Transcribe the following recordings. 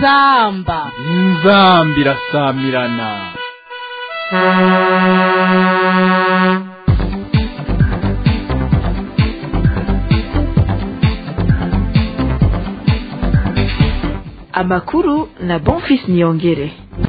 inzamba inzamba irasamirana amakuru na bonfis niyongere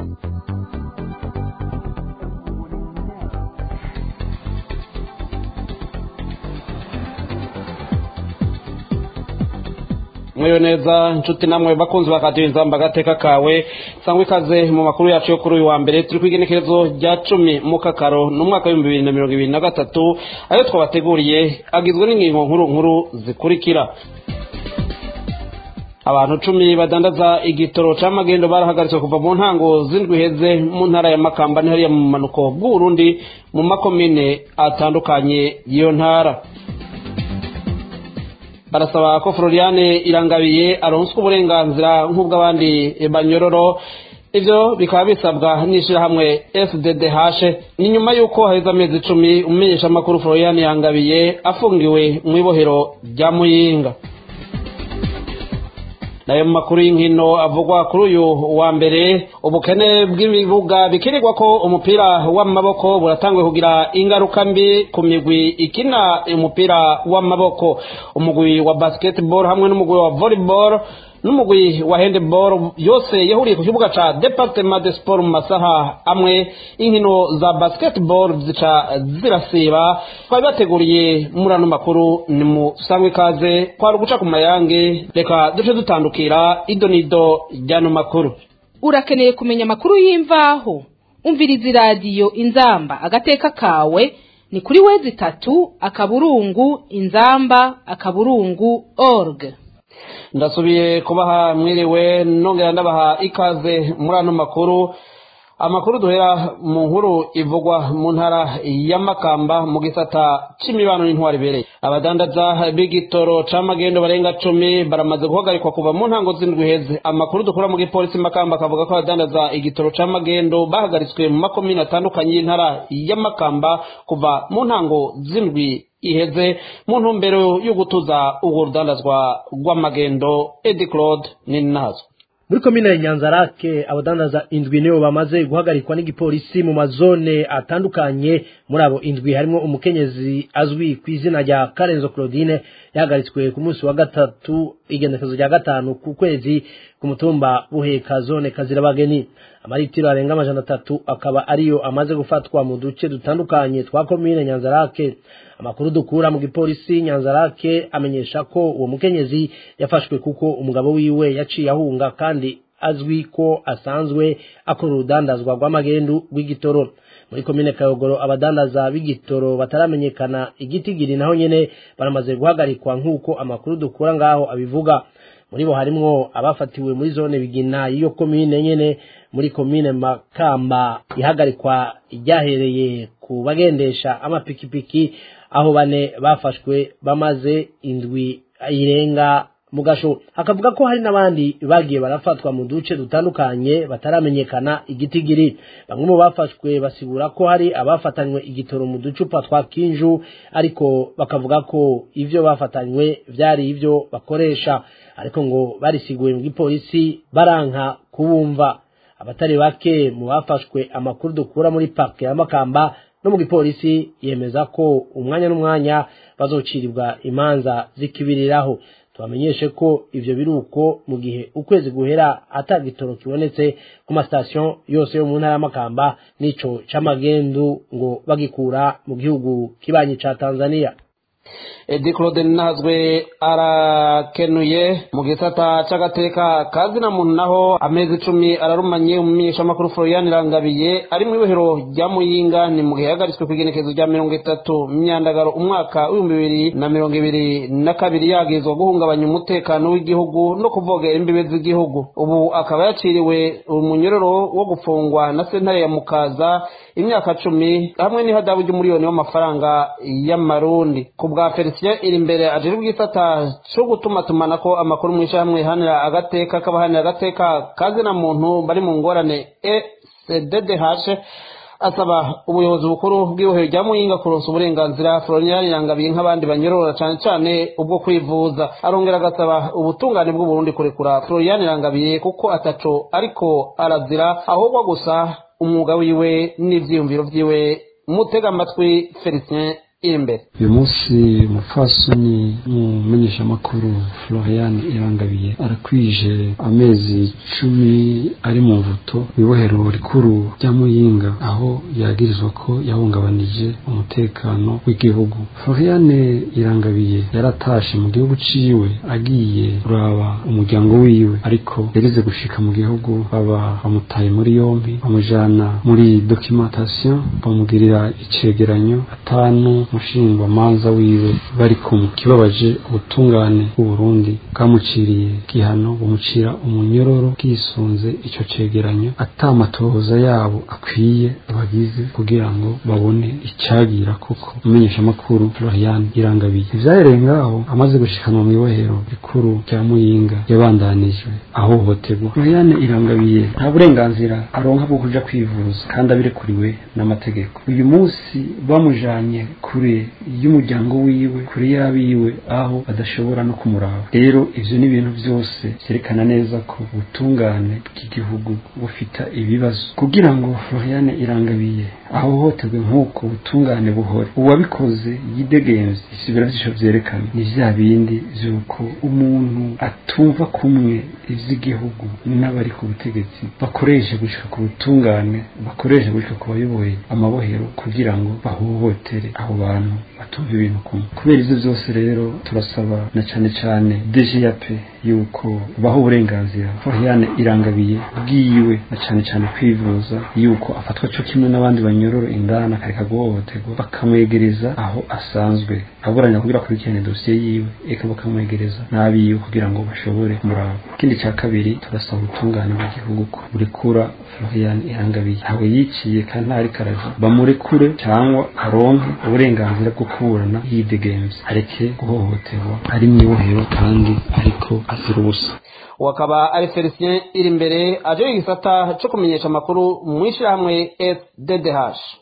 mwewe neza nshuti namwe bakunzi bakadiyo inzamba agateka kawe sangwa ikaze mu makuru yacu yo kuri uyu wa mbere turi ku igenekerezo rya cumi mu kakaro n'umwaka w'ibihumbi bibiri na mirongo ibiri na gatatu ayo twabateguriye agizwe n'ingingo nkuru nkuru zikurikira abantu cumi badandaza igitoro c'amagendo barahagaritswe kuva mu ntango z'indwi heze mu ntara ya makamba ni hariya mu manuko bw'uburundi mu makomine atandukanye y'iyo ntara barasaba ko floriane irangabiye aronswa uburenganzira nk'ubw'abandi banyororo ivyo bikaba bisabwa n'ishirahamwe fddh ni nyuma y'uko haheze amezi icumi umumenyesha amakuru floriane irangabiye afungiwe mu ibohero rya muyinga nayo mu makuru y'inkino avugwa kuri uyu wa mbere ubukene bw'ibibuga bikirirwa ko umupira w'amaboko buratanguye kugira ingaruka mbi ku migwi ikina umupira w'amaboko umugwi wa basketball hamwe n'umugwi wa volleyball n'umugwi wa handball yose yahuriye ku kibuga ca departement de sport mu masaha amwe inkino za basketball zica zirasiba twari bateguriye muri ano makuru ni musangwe ikaze kwari uguca ku mayange reka duce dutandukira ido n'ido ry'ano makuru urakeneye kumenya amakuru y'imvaho umviriza iradiyo inzamba agateka kawe ni kuri wezi itatu akaburungu inzamba akaburungu org ndasubiye kubaha mwiriwe nongera ndabaha ikaze muri ano makuru amakuru duhera mu nkuru ivugwa mu ntara ya makamba mu gisata c'imibano n'intwari ibereye abadandaza b'igitoro c'amagendo barenga cumi baramaze guhagarikwa kuva mu ntango z'indwi heze amakuru dukura mu gipolisi makamba akavuga ko abadandaza igitoro c'amagendo bahagaritswe mu makomine atandukanye y'intara ya makamba kuva mu ntango z'indwi iheze mu ntumbero yo gutuza urwo rudandazwa rw'amagendo edi claude n'inazo muri komine ya nyanzarake abadandaza indwi nibo bamaze guhagarikwa n'igipolisi mu mazone atandukanye muri abo indwi harimo umukenyezi azwi ku izina rya karenzo claudine yahagaritswe ku munsi wa gatatu igenekezo rya gatanu ku kwezi ku mutumba buheka zone kazirabageni amaritiro arenga amajana atatu akaba ariyo amaze gufatwa mu duce dutandukanye twa komine nyanzarake amakuru dukura mu gipolisi nyanzarake amenyesha ko uwo mukenyezi yafashwe kuko umugabo wiwe yaciye ahunga kandi azwi ko asanzwe akora urudandazwa rw'amagendu rw'igitoro muri komine kayogoro abadandaza b'igitoro bataramenyekana igitigiri naho nyene baramaze guhagarikwa nk'uko amakuru dukura ngaho abivuga muri bo harimwo abafatiwe muri zone bigina y'iyo komine nyene muri komine makamba ihagarikwa ryahereye ku bagendesha amapikipiki aho bane bafashwe bamaze indwi irenga mu gasho akavuga ko hari n'abandi bagiye barafatwa mu duce dutandukanye bataramenyekana igitigiri bamwe mu bafashwe basigura ko hari abafatanywe igitoro mu ducupa twa kinju ariko bakavuga ko ivyo bafatanywe vyari ivyo bakoresha ariko ngo barisiguye mu gipolisi baranka kubumva abatari bake mu bafashwe amakuru dukura muri parke ya makamba no mu gipolisi yemeza ko umwanya n'umwanya bazocirirwa imanza zikibiriraho tubamenyeshe ko ivyo biruko mu gihe ukwezi guhera ata gitoro kibonetse ku masitasiyo yose yo mu ntara y'amakamba n'ico c'amagendu ngo bagikura mu gihugu kibanyi ca tanzania edi claude nazwe arakenuye mu gisata c'agateka kazina muntu naho amezi icumi ararumanye umumenyeshamakuru florian irangabiye ari mu ibohero rya muyinga ni mu gihe yahagaritswe ku igenekezo rya mirongo itatu myandagaro umwaka w'ibihumbi bibiri na mirongo ibiri na kabiri yagizwa guhungabanya umutekano w'igihugu no kuvogera imbibe z'igihugu ubu akaba yaciriwe umunyororo wo gufungwa na sentare ya mukaza imyaka cumi hamwe n'ihadabu ry'umuriyoni w'amafaranga y'amarundi ku bwa felicien iri imbere ajejwe igisata co gutumatumanako amakuru mw'ishyirahamwe ihanira agateka k'abahanira agateka kazina muntu bari mu ngorane ecddh asaba ubuyobozi bukuru bw'ibohero rya muyinga kuronsa uburenganzira florian yangabiye nk'abandi banyorora cane cane ubwo kwivuza arongera agasaba ubutungane bw'uburundi kurekura florian yangabiye kuko ataco ariko arazira ahubwo gusa umwuga wiwe n'ivyiyumviro vyiwe mutega amatwi felicien iri imbere uyu munsi umupfasoni umumenyeshamakuru florian irangabiye arakwije amezi cumi ari mu mvuto ibohero rikuru rya muyinga aho yagirizwa ko yahungabanije umutekano w'igihugu florian irangabiye yaratashe mu gihugu ciwe agiye kuraba umuryango wiwe ariko yageze gushika mu gihugu baba bamutaye muri yompi bamujana muri documentation bamugirira icegeranyo atanu umushingwamanza wiwe bari kumwe kibabaje ubutungane bw'uburundi bwamuciriye igihano bumucira umunyororo bwisunze ico cegeranyo atamatohoza yabo akwiye abagize kugira ngo babone icagira kuko umumenyeshamakuru florian irangabiye ivyahereye ngaho amaze gushikanwa mw'ibohero rikuru rya muyinga yabandanijwe ahohoterwa florian irangabiye nta burenganzira aronka bwo kuja kwivuza kandi abirekuriwe n'amategeko uyu munsi bamujanye kure y'umuryango wiwe kure y'abiwe aho badashobora no kumuraba rero ivyo ni ibintu vyose vyerekana neza ko ubutungane bw'igihugu bufita ibibazo kugira ngo floriane irangabiye ahohoterwe nk'uko ubutungane buhore uwabikoze yidegemvye isubira vyisho vyerekana ni vya bindi vy'uko umuntu atumva kumwe ivy'igihugu n'abari ku butegetsi bakoresha gushika ku butungane bakoresha gushika ku bayoboye amabohero kugira ngo bahohotere abo bantu batumva ibintu kumwe kubera ivyo vyose rero turasaba na cane cane DGAP yuko baho uburenganzira Floriane irangabiye bwiwe na cane cane kwivuza yuko afatwa co kimwe n'abandi banyororo indana akareka guhohoterwa bakamwegereza aho asanzwe aburanya kugira akurikirane dosiye yiwe eka bakamwegereza n'abiwe kugira ngo bashobore kumuraba ikindi ca kabiri turasaba ubutungane bw'igihugu ko burekura Florian irangabiye ntawe yiciye kandi ntari karazi bamurekure cyangwa aronke uburenganzira bwo kuburana yidegemvye areke guhohoterwa ari mw'ibohero kandi ariko azira ubusa wakaba ari felicien iri imbere aje igisata co kumenyesha amakuru mw'ishirahamwe sddh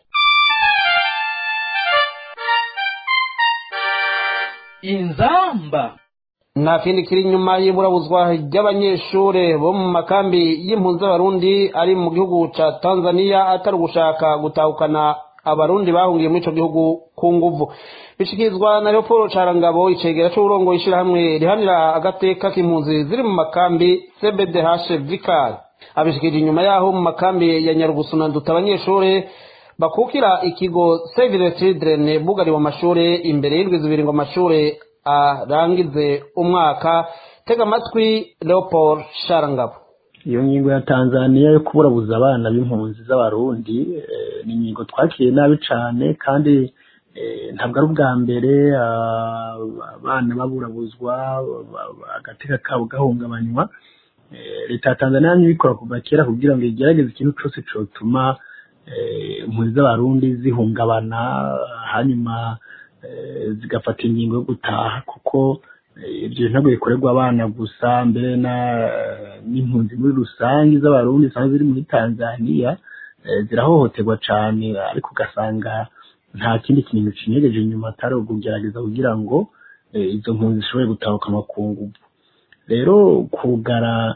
inzamba nta kindi kiri inyuma y'iburabuzwa ry'abanyeshure bo mu makambi y'impunzi z'abarundi ari mu gihugu ca tanzania atari ugushaka gutahukana abarundi bahungiye muri ico gihugu ku nguvu bishikirizwa na leopold carangabo icegera c'uburongo ishirahamwe rihanira agateka k'impunzi ziri mu makambi cbdh vicar abishikirije inyuma yaho mu makambi ya nyarugusu na nduta abanyeshure bakukira ikigo save the children bugariwe amashure imbere y'indwi zibiri ngo amashure arangize umwaka tega amatwi leopold sharangabo iyo ngingo ya tanzania yo kuburabuza abana b'impunzi z'abarundi ni ingingo twakiriye nabi cyane kandi ntabwo ari ubwa mbere abana baburabuzwa agateka kabo gahungabanywa leta ya tanzania ibikora kuva kera kugira ngo igerageze ikintu cyose cyotuma impunzi z'abarundi zihungabana hanyuma zigafata ingingo yo gutaha kuko ibyo ntabwo bikorerwa abana gusa mbere n'impunzi muri rusange z'abarundi zisanzwe ziri muri tanzania zirahohoterwa cyane ariko ugasanga nta kindi kintu kinyegeje inyuma atari ukugerageza kugira ngo izo mpunzi zishobore gutahuka amakungu rero kugara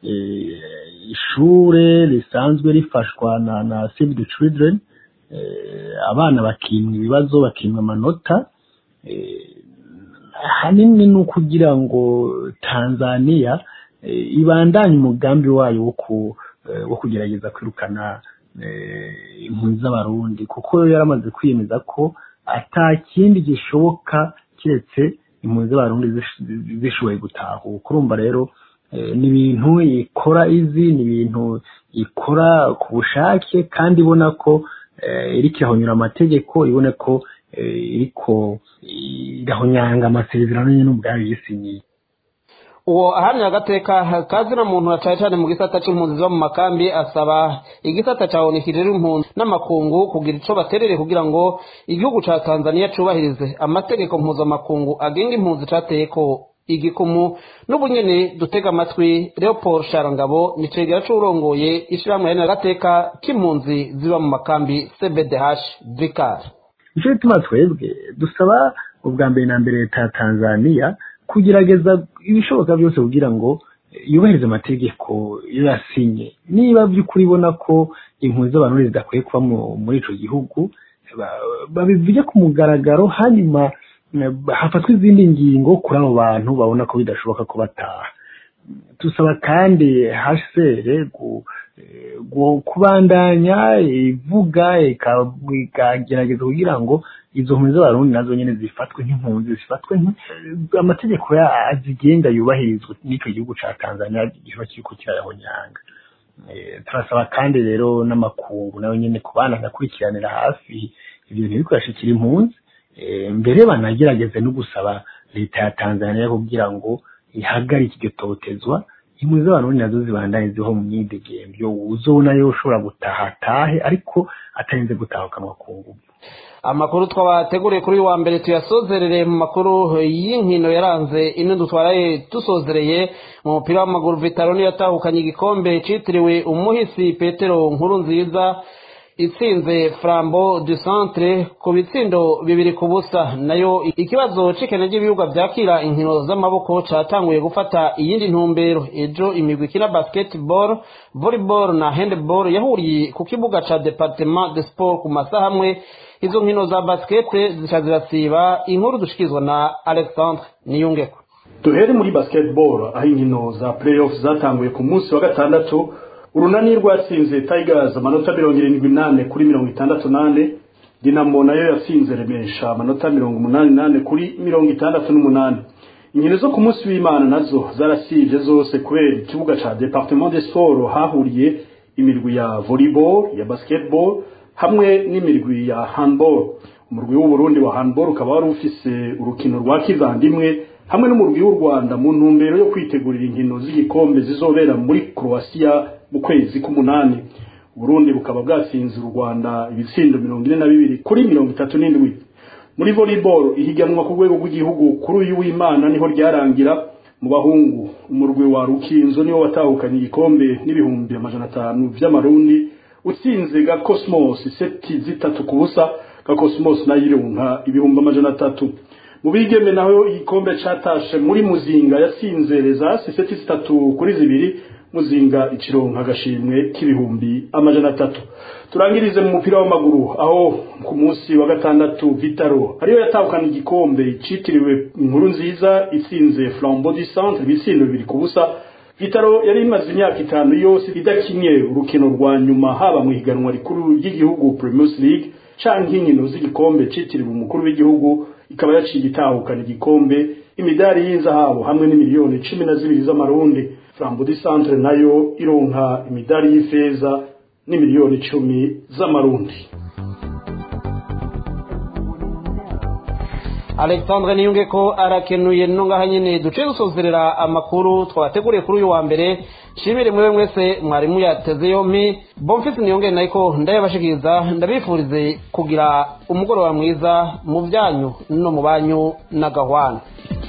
ishure risanzwe rifashwa na na save the children abana bakimwa ibibazo bakimwa amanota hanini ni ukugira ngo tanzania ibandanye umugambi wayo wo kugerageza kwirukana impunzi z'abarundi kuko yaramaze kwiyemeza ko ata kindi gishoboka keretse impunzi z'abarundi zishoboye gutahuka urumva rero ni ibintu ikora izi ni ibintu ikora ku bushake kandi ibona ko iriko irahonyura amategeko ibone ko iriko irahonyanga amasezerano nyine ubwayo yisinyiye uwo ahamya agateka kazina muntu na cane cane mu gisata c'impunzi ziba mu makambi asaba igisata ca onu kijejwe impunzi n'amakungu kugira ico baterere kugira ngo igihugu ca tanzania cubahirize amategeko mpuzamakungu agenga impunzi cateyeko igikumu n'ubunyene dutega amatwi leopold sharangabo ni cegera c'urongoye ishirahamwe ya gateka k'impunzi ziba mu makambi cbdh vicar nicyo gituma twebwe dusaba ubwa mbere na mbere leta ya tanzania kugerageza ibishoboka byose kugira ngo yubahirize amategeko iyo yasinye niba by'ukuri ibona ko impunzi z'abantu zidakwiye kuba muri ico gihugu babivuge ku mugaragaro hanyuma hafatwa izindi ngingo kuri abo bantu babona ko bidashoboka ko bataha dusaba kandi hcr kubandanya ivuga ikagerageza kugira ngo izo mpunzi z'abarundi nazo nyine zifatwe nk'impunzi zifatwe amategeko azigenga yubahirizwe n'icyo gihugu cya tanzania kiba kiriko kirayahonyanga turasaba kandi rero n'amakungu nayo nyine kubana agakurikiranira hafi ibyo bintu biriko yashikira impunzi mbere banagerageze no gusaba leta ya tanzania kugira ngo ihagarike iryo totezwa impunzi z'abarundi nazo zibandanye ziho mu myidegemvyo uzobona yo ushobora gutaha atahe ariko atarinze gutahukanwa ku nguvu amakuru twabateguriye kuri uyu wa mbere tuyasozerere mu makuru y'inkino yaranze ino dutwaraye dusozereye mu mupira w'amaguru vitaro niyo yatahukanye igikombe citiriwe umuhisi petero nkuru nziza itsinze flambo du centre ku bitsindo bibiri ku busa nayo ikibazo c'ikene ry'ibibuga vyakira inkino z'amaboko catanguye gufata iyindi ntumbero ejo imigwi ikina basketball volleyball na handball yahuriye ku kibuga ca departement de sport ku masaha amwe izo nkino za basket zica zirasiba inkuru dushikizwa na alexandre niyungeko duhere muri basketball aho inkino za playoff zatanguye ku munsi wa gatandatu urunani rwatsinze tigers amanota mirongo irindwi nane kuri mirongo itandatu nane dinamo nayo yatsinze remesha amanota mirongo umunani nane kuri mirongo itandatu n'umunani inkino zo ku munsi w'imana nazo zarasivye zose kubera ikibuga ca departement de sport hahuriye imirwi ya volleyball ya basketball hamwe n'imirwi ya handball umurwi w'uburundi wa handball ukaba wari ufise urukino rwa kivandimwe hamwe n'umurwi w'u rwanda mu ntumbero yo kwitegurira inkino z'igikombe zizobera muri croatia mu kwezi k'umunani uburundi bukaba bwatsinze u rwanda ibitsindo mirongo ine na bibiri kuri mirongo itatu n'indwi muri volleyball ihiganwa ku rwego rw'igihugu kuri uyu w'imana niho ryarangira mu bahungu umurwi wa rukinzo niwo watahukanye igikombe n'ibihumbi amajana atanu vy'amarundi utsinze ga cosmos seti zitatu ku busa ga cosmos nayo ironka ibihumbi amajana atatu mu bigeme naho igikombe catashe muri muzinga yatsinze rezasi seti zitatu kuri zibiri muzinga ikironka agashimwe k'ibihumbi amajana atatu turangirize mu mupira w'amaguru aho ku munsi wa gatandatu vitaro ariyo yatahukana igikombe citiriwe inkuru nziza itsinze flambeau du centre ibitsindo bibiri ku busa vitaro yari imaze imyaka itanu yose idakinye urukino rwa nyuma haba mu higanwa rikuru ry'igihugu primus league canke inkino z'igikombe citiriwe umukuru w'igihugu ikaba yaciye itahukana igikombe imidari y'inzahabu hamwe n'imiliyoni cumi na zibiri z'amarundi flambeau du centre nayo ironka imidari y'ifeza n'imiliyoni icumi z'amarundi alexandre niyunge ko arakenuye no ngaha nyene duce dusozerera amakuru twabateguriye kuri uyu wa mbere shimire mwewe mwese mwarimu yateze yompi bomfisi niyonge nayiko ndayabashikiriza ndabifurize kugira umugoroba mwiza mu byanyu no mu banyu n'agahwana